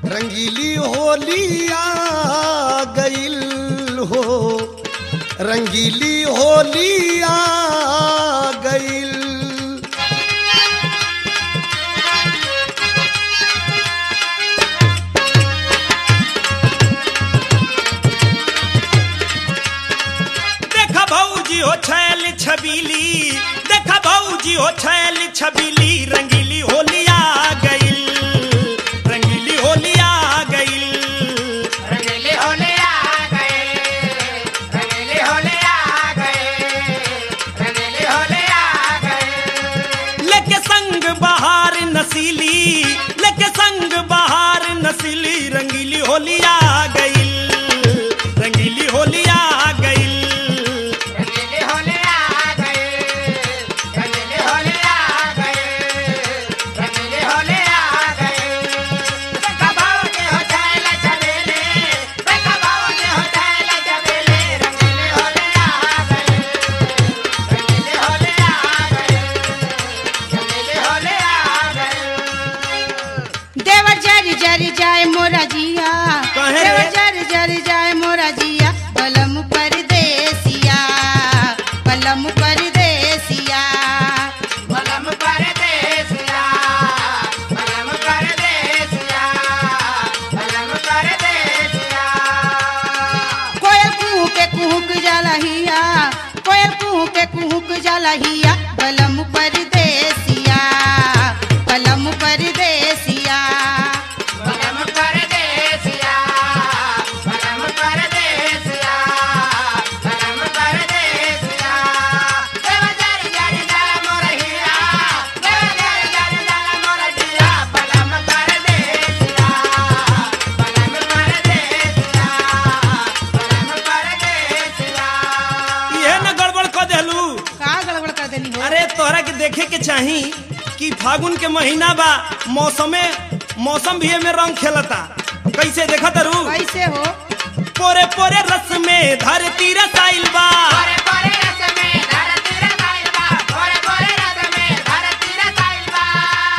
रंगीली होली आ गईल हो रंगीली होली आ गईल देखा भौजी हो छैल छबीली देखा भौजी हो छैल छबीली रंगीली होली आ गईल रंगीली होली आ गईल रंगीली होली आ गए रंगीली होली आ गए रंगीली होली आ गए लेके संग बहार नसीली लेके संग बहार नसीली रंगीली होली आ गईल रंगीली होली आ गईल रंगीली होली आ गए रंगीली होली आ गए रंगीली होली आ गए देखा भाऊजी हो छैल छबीली देखा भाऊजी हो छैल छबीली रंगीली होली आ गए रंगीली होली आ गए रंगीली होली आ गए देवर जर जर जाए मोरा जिया कहे रे? देवर जर जर जाए मोरा जिया पलम परदेसिया पलम परदेसिया बलम परदेसिया बलम परदेसिया बलम परदेसिया कोयल कुहू के कुहुक जलहिया कोयल कुहू के कुहुक जलहिया पलम परदेसिया पलम परदेसिया बलम परदेसिया बलम परदेसिया बलम परदेसिया देव जर जर जल मोरहिया देव जर जर जल मोरहिया बलम परदेसिया बलम परदेसिया बलम परदेसिया ये न गड़बड़ कर देलू का गड़बड़ कर देनी हो अरे तोहरा के देखे के चाही कि फागुन के महीना बा मौसमे मौसम भी में रंग खेलता कैसे देखा तरू कैसे हो पोरे पोरे रस में धरती रसाइल बा पोरे पोरे रस में धरती रसाइल बा पोरे पोरे रस में धरती रसाइल बा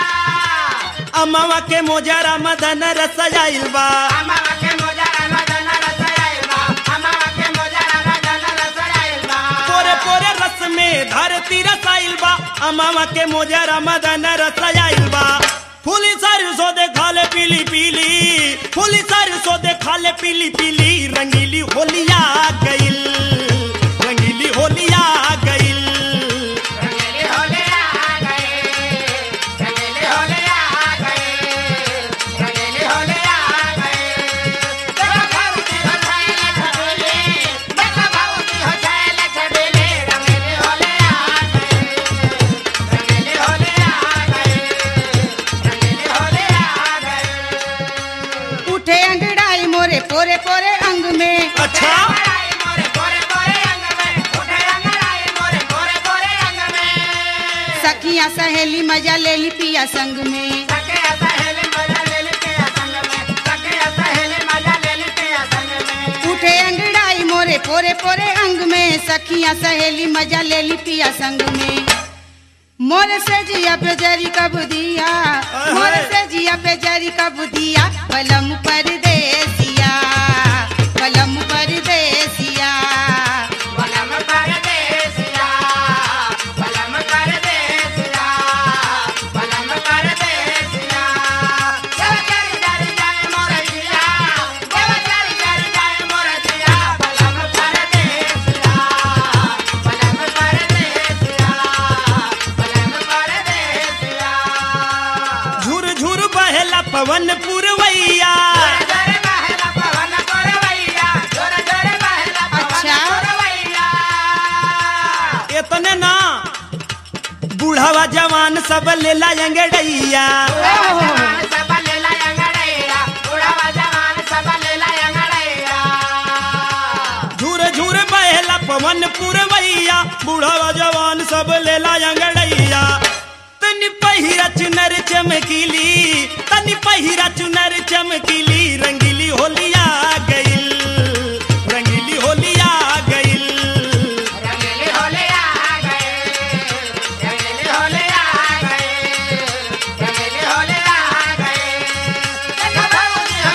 अमावा के मोजरा मदन रसाइल बा अमावा के मोजरा मदन रसाइल बा अमावा के मोजरा मदन रसाइल बा पोरे पोरे रस में धरती रसाइल बा अमावा के मोजरा मदन रसाइल बा फूली सरसों देखा ले पीली पीली फूली सरसों देखा ले पीली पीली रंगीली होलिया गईल रंगीली होलिया गईल रंगीली होली आ गए रंगीली होली आ गए रंगीली होली आ गए देखा भाऊजी हो छैल छबीली देखा भाऊजी हो छैल छबीली रंगीली होली आ गए रंगीली होली आ गए रंगीली होली आ गए उठे अंगड़ाई मोरे पोरे पोरे अंग में अच्छा अंगड़ाई मोरे पोरे पोरे अंग में उठे अंगड़ाई मोरे पोरे पोरे अंग में सखिया सहेली मजा ले ली पिया संग में सके सहेली मजा ले ली के संग में सके सहेली मजा ले ली के संग में उठे अंगड़ाई मोरे पोरे पोरे अंग में सखिया सहेली मजा ले ली पिया संग में मोर से जिया पे जरी कब दिया मोर से जिया पे जरी कब दिया पलम परदेसिया पलम परदेसिया बलम परदेसिया बलम परदेसिया बलम परदेसिया देव जर जर जाए मोरजिया देव जर जर जाए मोरजिया बलम परदेसिया बलम परदेसिया बलम परदेसिया झुर झुर बहेला पवन पुरवैया जोरे बहला पवन गोरवैया जोरे जोरे बहला पवन अच्छा। गोरवैया इतने ना बूढ़ावा जवान सब लेला अंगड़ैया उड़ावा जवान सब लेला अंगड़ैया उड़ावा जवान सब लेला अंगड़ैया झूर झूर बहेला पवन पुरवैया बूढ़ावा जवान सब लेला अंगड़ैया तनी पहिरा चुनर चमकीली तनी पहिरा चुनर चमकीली रंगीली होलिया गईल रंगीली होलिया गईल रंगीली होली आ गए रंगीली होली आ गए रंगीली होली आ गए देखा भाऊजी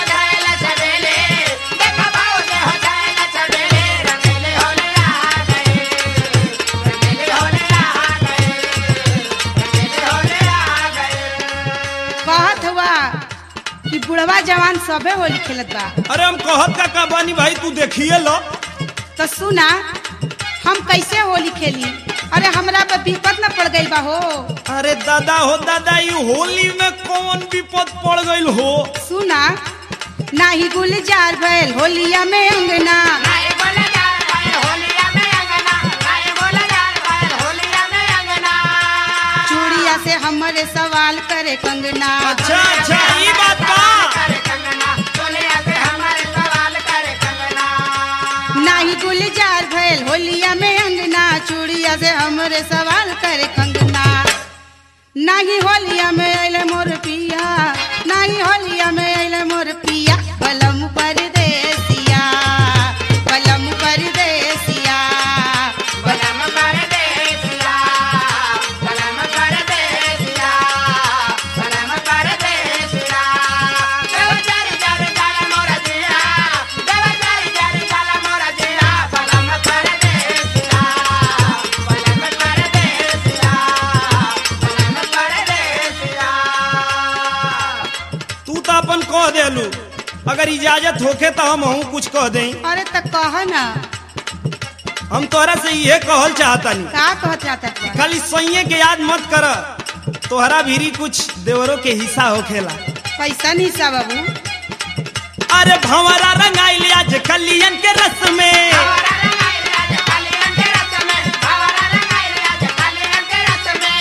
कि बुढ़वा जवान सबे होली खेलत बा अरे हम कहत का का बानी भाई तू देखिए लो तो सुना हम कैसे होली खेली अरे हमरा पे विपद न पड़ गई बा हो अरे दादा हो दादा ये होली में कौन विपद पड़ गईल हो सुना नाही गुलजार भैल होलिया में अंगना नाए बोले जाए भाई होलिया में अंगना नाए बोले जाए भाई होलिया में अंगना चूड़िया से हमारे सवाल करे कंगना अच्छा अच्छा ये बात बा करे कंगना चोलिया से हमारे सवाल करे कंगना नाही गुलजार भैल होलिया में अंगना चूड़िया से हमरे सवाल करे कंगना नाही होलिया में अले मोर पिया नाही होलिया में अले मोर पिया कलम परदेसिया कलम परदेसिया बलम कर दे सिया बलम कर दे सिया बलम कर दे सिया देव चारी चारी चाल मोरा जिया देव चारी चारी चाल मोरा जिया बलम कर दे सिया बलम कर दे सिया बलम कर दे सिया तू तो अपन कह देलू अगर इजाजत होखे तो हम हूँ कुछ कह दें अरे त कह ना हम तोहरा से ये कहल चाहतानी का कहत रहता बा? खाली सैये के याद मत कर तोहरा भीरी कुछ देवरों के हिस्सा होखेला कैसन हिस्सा बाबू अरे भंवरा रंगाइल आज कलियन के रस में हमारा रंगाई राज कालियन के रस में हमारा रंगाई राज कालियन के रस में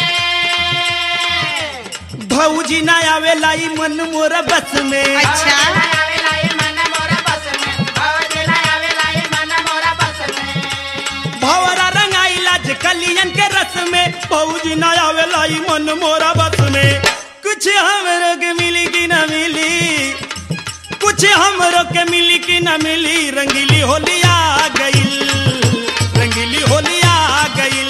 भौजी ना आवेला ई मन मोर बस में अच्छा भंवरा रंगाइल आज कलियन के रस में भौजी ना आवेला ई मन मोर बस में कुछ हमरो के मिली कि ना मिली कुछ हमरो के मिली कि ना मिली रंगीली होली आ गईल रंगीली होली आ गईल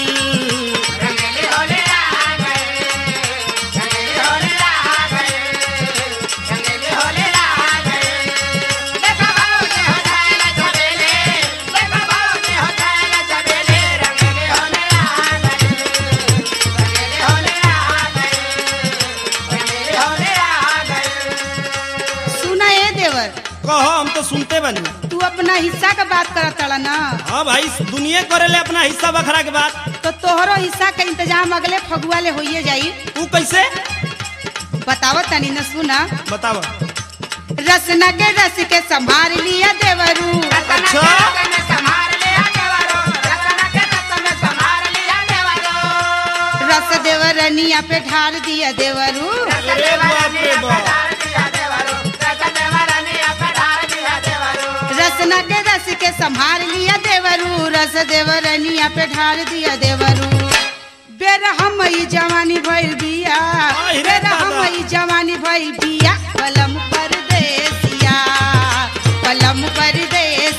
सुना ए देवर कहो हम तो सुनते बनी तू अपना हिस्सा का बात करत तड़ा ना हाँ भाई दुनिया करेले अपना हिस्सा बखरा के बात तो तोहरो हिस्सा का इंतजाम अगले फगुआ ले होइए जाई तू कैसे बतावत तनी न सुना बताव रसना के रस के संभाल लिया देवरू रस देवरनिया पे ढार दिया देवरू अरे बाप रे बाप। रसना के रस के संभाल लिया देवरू रस देवरनिया पे ढार दिया देवरू बेर हम ई जवानी भइल बिया आई रे बेर हम दादा। ई जवानी भइल बिया कलम परदेसिया कलम परदेसिया